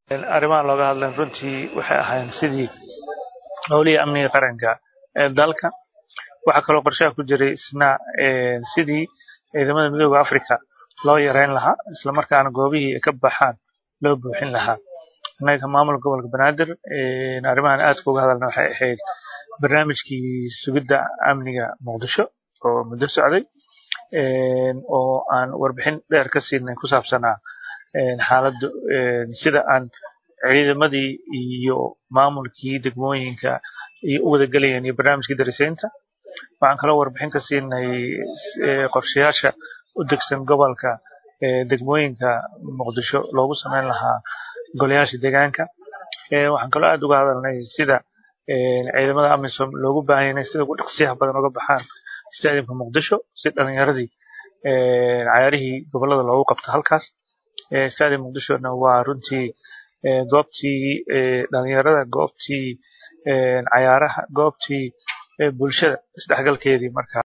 arrimaha looga hadlan runtii waxay ahayn sidii howlihii amniga qaranka ee dalka waxaa kaloo qorshaha ku jiray isna sidii ciidamada midooda africa loo yareyn lahaa islamarkaana goobihii ay ka baxaan loo buuxin lahaa annaga maamulka gobolka banaadir arrimahan aadka uga hadalna waxay ahayd barnaamijkii sugidda amniga muqdisho oo muddo socday oo aan warbixin dheer ka siinay ku saabsanaa xaaladdu sida aan ciidamadii iyo maamulkii degmooyinka iyo u wadagelayeen iyo barnaamijkii darisaynta waxaan kaloo warbixin ka siinay qorshayaasha u degsan gobolka degmooyinka muqdisho loogu sameyn lahaa golayaasha deegaanka waxaan kaloo aad uga hadalnay sida ciidamada amisom loogu baahan yahay sida ugu dhaqsiyaha badan uga baxaan stadiumka muqdisho si dhalinyaradii cayaarihii gobolada loogu qabto halkaas stadium muqdishona waa runtii goobtii dhalinyarada goobtii cayaaraha goobtii bulshada isdhexgalkeedii markaa